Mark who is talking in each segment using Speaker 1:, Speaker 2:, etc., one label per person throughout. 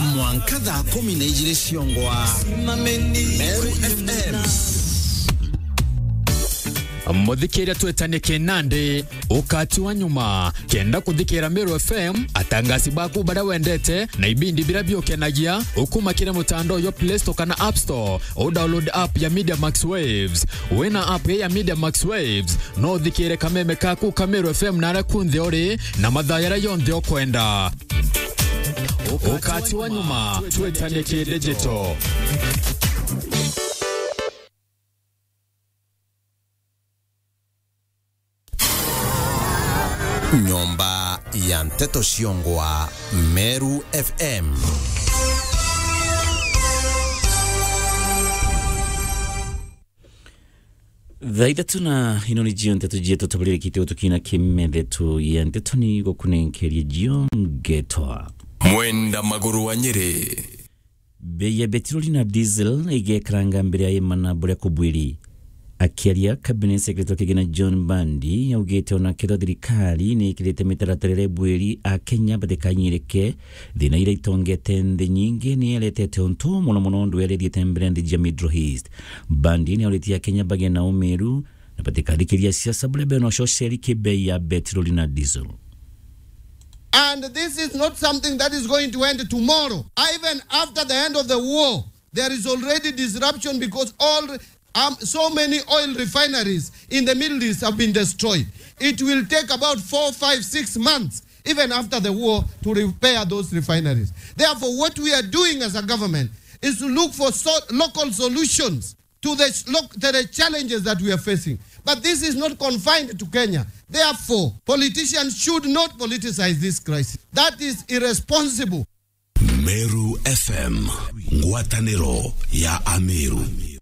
Speaker 1: mwanka thaa kumi na igĩrĩ ciongwa meru fm
Speaker 2: muthikĩria twetanie kĩnandĩ ũkati wa nyuma kenda kũthikĩra Meru FM atangasi baku baria wendete na ibindi biria biũkenagia ũkumakĩre mũtandao yo Play Store kana App Store ũdownload app ya Media Max Waves wĩna app ya Media Max Waves no ũthikĩre kameme kaku ka Meru FM naria kunthe ũrĩ na mathaa yaria yonthe ũkwenda ũkati wa nyuma twetanie kĩdigital
Speaker 1: nyomba ya nteto ciongwa meru fm
Speaker 3: thaa ithatu na ino nĩ jio nteto jietu tũbũrĩrĩkĩte ũtukina kĩmethetu ya nteto nĩ gũkũnenkeria jio ngetwa
Speaker 1: mwenda magũrũ wa nyĩrĩ
Speaker 3: bei ya betiroli na diesel ĩgekaranga mbere ya imana bũrĩa kũbwĩri akiaria cabinet secretary kigina john bandi augite ona ketho thirikari nä ĩkĩrĩte mĩtaratara ĩrĩa bwĩri a kenya batikanyirĩke thĩna iria itongete nthĩ nyingĩ nĩ aretete ũntũ mũno mũno ndũ yarethiĩte mbere nthĩ ja middle east bandi nĩ aũrĩtie akenya bagĩe na ũmĩrũ na batikathikĩria siasa bũrĩa bena ũcoceri kĩbei ya betiroli na diesel
Speaker 4: And this is not something that is going to end tomorrow. Even after the end of the war, there is already disruption because all um, so many oil refineries in the Middle East have been destroyed. It will take about four, five, six months, even after the war, to repair those refineries. Therefore, what we are doing as a government is to look for so- local solutions to the, look, to the challenges that we are facing. But this is not confined to Kenya. Therefore, politicians should not politicize this crisis. That is irresponsible.
Speaker 1: meru fm ngwatanĩro ya ameru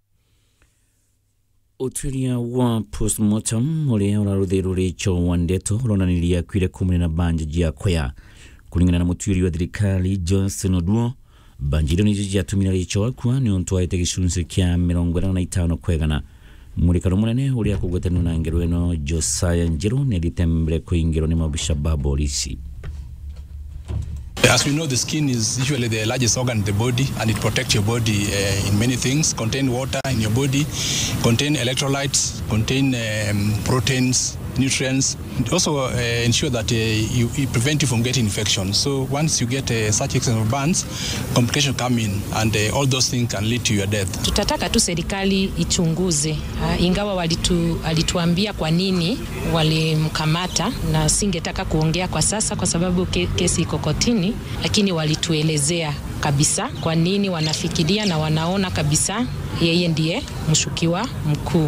Speaker 3: ũtuĩria wa postmortem ũrĩa ũrarũthĩrwo rĩcho wa ndeto ũronanirie akuire kumana na banja jia kwea kũringana na mũtuĩri wa thirikari johnson oduo banja irio nĩcio ciatũmire rĩcho akua nĩ ũntũ waĩte gĩcunjĩ kĩa mĩrongo ĩnana na itano kwegana mũrĩkano mũnene ũrĩa kũgwetanio na ngero ĩno josiah njerũ nĩ athiĩte mbere kũingĩrwo nĩ mabisha ba borisi
Speaker 5: As we know, the skin is usually the largest organ in the body, and it protects your body uh, in many things. Contain water in your body, contain electrolytes, contain um, proteins, nutrients. It also uh, ensure that uh, you, it prevent you from getting infections. So once you get uh, such extent of burns, complications come in, and uh, all those things can lead to your death.
Speaker 6: Tutataka tu serikali ichunguze, uh, ingawa walitu, alituambia kwa nini walimkamata, na singetaka kuongea kwa sasa kwa sababu ke, kesi iko kotini, lakini walituelezea kabisa kwa nini wanafikiria na wanaona kabisa yeye ndiye mshukiwa mkuu.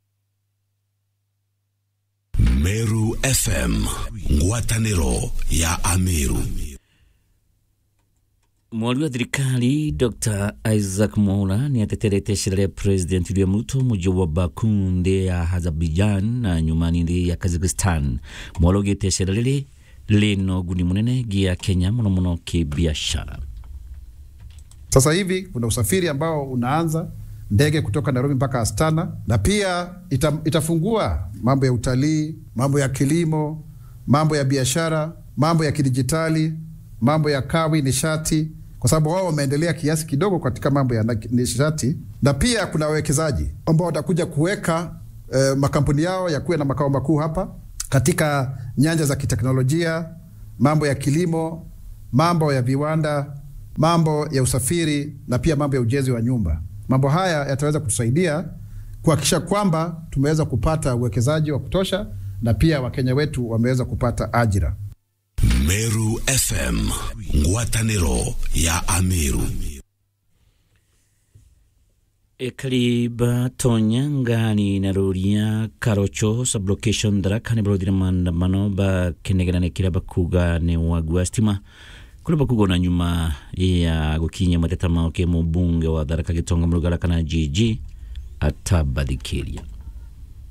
Speaker 1: meru fm ngwatanĩro ya ameru
Speaker 3: mwari wa thirikari dr isaac mwaura nĩ ateterete cira rĩa president william ruto mũji wa baku nthĩ ya azerbaijan na nyumani nthĩ ya kazakhstan mwaura augĩte cira rĩrĩ rĩna ũguni mũnene gia kenya mũno mũno kĩbiashara
Speaker 7: Sasa hivi kuna usafiri ambao unaanza ndege kutoka Nairobi mpaka Astana, na pia ita, itafungua mambo ya utalii, mambo ya kilimo, mambo ya biashara, mambo ya kidijitali, mambo ya kawi, nishati, kwa sababu wao wameendelea kiasi kidogo katika mambo ya na- nishati, na pia kuna wawekezaji ambao watakuja kuweka eh, makampuni yao yakuwe na makao makuu hapa katika nyanja za kiteknolojia, mambo ya kilimo, mambo ya viwanda, mambo ya usafiri na pia mambo ya ujenzi wa nyumba. Mambo haya yataweza kutusaidia kuhakikisha kwamba tumeweza kupata uwekezaji wa kutosha na pia Wakenya wetu wameweza kupata ajira.
Speaker 1: meru fm ngwatanĩro ya ameru
Speaker 3: ekariba tonya ngani na roria karocho sublocation daraka nĩ barothire maandamano bakenegeranĩkĩra bakuga nĩ wagi wa stima kũrĩa bakuga na nyuma ya gũkinyia mateta mao kĩ mũmbunge wa tharaka gĩtonga mũrugara kana gg atabathikĩria